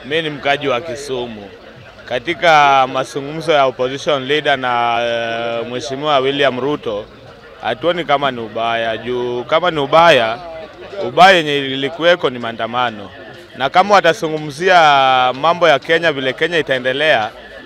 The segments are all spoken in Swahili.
Mi ni mkaji wa Kisumu. Katika mazungumzo ya opposition leader na uh, Mheshimiwa William Ruto, hatuoni kama ni ubaya juu kama ni ubaya, ubaya yenye ilikuweko ni maandamano, na kama watazungumzia mambo ya Kenya, vile Kenya itaendelea,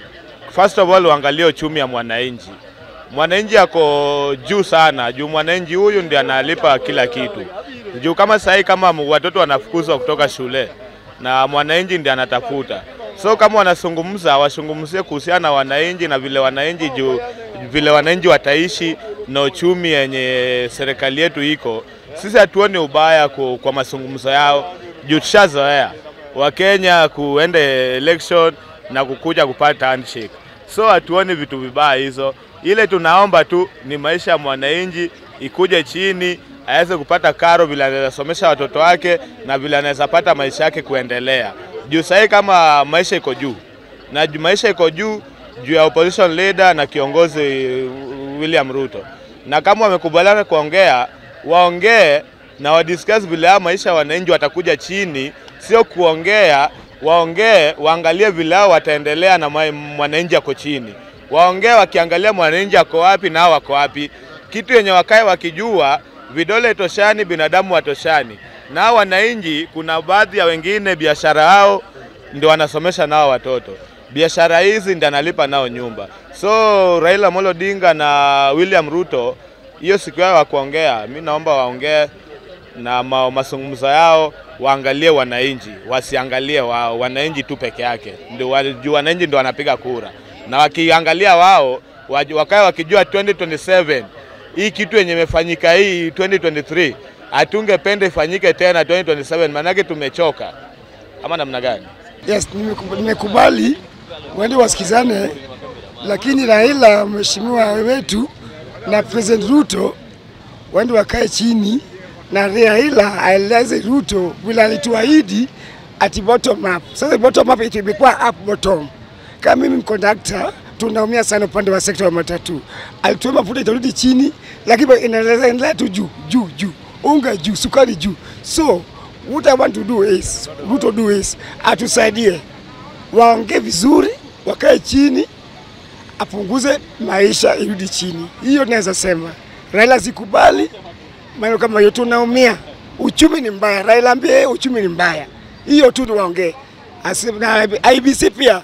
first of all uangalie uchumi ya mwananchi. Mwananchi ako juu sana, juu mwananchi huyu ndiye analipa kila kitu. Juu kama sahii kama watoto wanafukuzwa kutoka shule na mwananchi ndiye anatafuta, so kama wanazungumza wazungumzie kuhusiana na wananchi na vile wananchi juu vile wananchi wataishi na uchumi yenye serikali yetu iko. Sisi hatuoni ubaya ku, kwa mazungumzo yao juu tushazoea Wakenya kuenda election na kukuja kupata handshake, so hatuoni vitu vibaya hizo. Ile tunaomba tu ni maisha ya mwananchi ikuje chini, aweze kupata karo vile anaweza somesha watoto wake na vile anaweza pata maisha yake kuendelea. Juu sahii kama maisha iko juu na juu maisha iko juu juu ya opposition leader na kiongozi William Ruto, na kama wamekubaliana kuongea, waongee na wadiscuss vile haya maisha ya wananchi watakuja chini, sio kuongea. Waongee, waangalie vile hao wataendelea na ma- mwananchi ako chini. Waongee wakiangalia mwananchi ako wapi na hao wako wapi, kitu yenye wakae wakijua vidole toshani, binadamu watoshani. Na hao wananchi, kuna baadhi ya wengine biashara yao ndio wanasomesha nao watoto, biashara hizi ndio analipa nao nyumba. So Raila Amolo Odinga na William Ruto, hiyo siku yao wa kuongea, mi naomba waongee na ma, mazungumzo yao waangalie wananchi, wasiangalie wao wananchi tu peke yake, ndio wa- juu wananchi ndio wanapiga kura, na wakiangalia wao waj- wakae wakijua 2027 hii kitu yenye imefanyika hii 2023 hatungependa ifanyike tena 2027, maanake tumechoka ama namna gani? Yes, nimeku- nimekubali waende wasikizane, lakini Raila mheshimiwa wetu na President Ruto waende wakae chini na Raila aeleze Ruto vile alituahidi ati bottom up. Sasa bottom up ito imekuwa up bottom. Kama mimi mkondakta tunaumia sana upande wa sekta ya matatu. Alituomba mafuta itarudi chini, lakini inaendelea endelea tu juu juu juu, unga juu, sukari juu. So what I want to do is Ruto do is atusaidie, waongee vizuri, wakae chini, apunguze maisha irudi chini. Hiyo naweza sema. Raila sikubali maneno kama hiyo, tunaumia, uchumi ni mbaya. Raila ambie uchumi ni mbaya, hiyo tu ndio waongee. Asi- Na IBC pia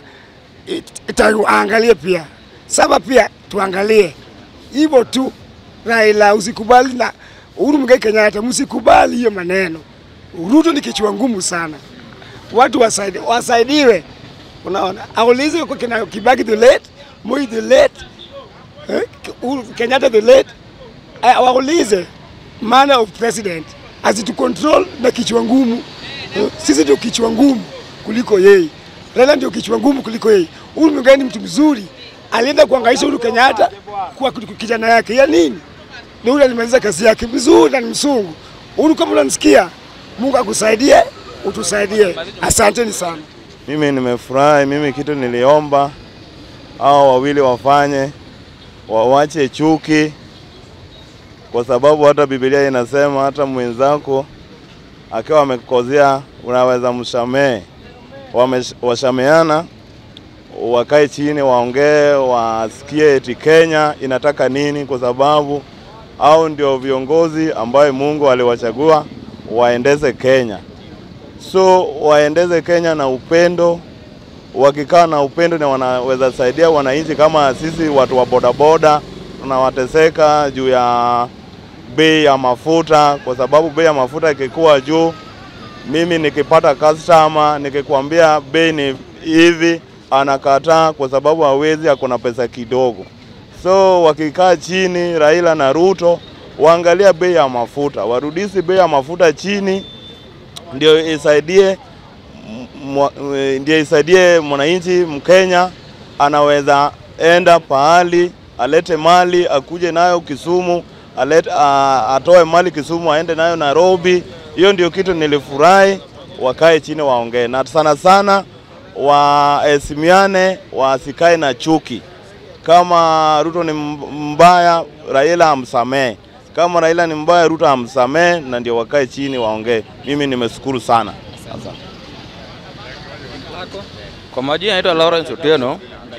it- itaangalie pia, saba pia tuangalie hivyo tu. Raila usikubali na Uhuru Muigai Kenyatta, msikubali hiyo maneno. Ruto ni kichwa ngumu sana, watu wasaidi, wasaidiwe. Unaona, aulize kwa kina Kibaki the late, Moi the late, eh, Uhuru Kenyatta the late, eh, waulize maana of president asitu control na kichwa ngumu. Eh, Sisi ndio kichwa ngumu kuliko yeye. Raila ndio kichwa ngumu kuliko yeye. Uhuru Muigai ni mtu mzuri, alienda kuangaisha Uhuru Kenyatta kwa kijana yake ya nini? Ndio yule alimaliza kazi yake vizuri na ni msungu. Uhuru, kama unanisikia, Mungu akusaidie, utusaidie. Asanteni sana. Mimi nimefurahi. Mimi kitu niliomba hao wawili wafanye, wawache chuki, kwa sababu hata Biblia inasema hata mwenzako akiwa amekukosea unaweza msamehe. Wamesh- Washameana, wakae chini, waongee, wasikie eti Kenya inataka nini, kwa sababu au ndio viongozi ambayo Mungu aliwachagua waendeze Kenya so waendeze Kenya na upendo. Wakikaa na upendo na wanaweza saidia wananchi, kama sisi watu wa bodaboda tunawateseka juu ya bei ya mafuta, kwa sababu bei ya mafuta ikikuwa juu, mimi nikipata customer nikikwambia bei ni hivi, anakataa kwa sababu hawezi, ako na pesa kidogo. So wakikaa chini, Raila na Ruto waangalia bei ya mafuta, warudisi bei ya mafuta chini ndio isaidie mwa- e, ndio isaidie mwananchi Mkenya anaweza enda pahali alete mali akuje nayo Kisumu, alete, a, atoe mali Kisumu aende nayo Nairobi. Hiyo ndio kitu nilifurahi, wakae chini waongee, na sana sana waheshimiane, wasikae na chuki. Kama Ruto ni mb- mbaya, Raila amsamehe. Kama Raila ni mbaya, Ruto amsamehe, na ndio wakae chini waongee. Mimi nimeshukuru sana. Asante. Kwa majina naitwa Lawrence Otieno.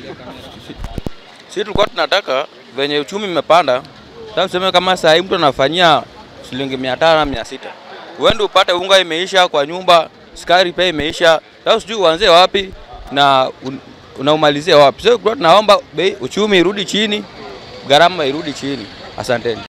Sisi tulikuwa tunataka venye uchumi imepanda, sasa tuseme kama saa hii mtu anafanyia shilingi mia tano na mia sita uende upate unga imeisha kwa nyumba, sukari pia imeisha. Sasa sijui uanzie wapi na un, unaumalizia wapi? Sasa so, tunaomba bei uchumi irudi chini, gharama irudi chini. Asanteni.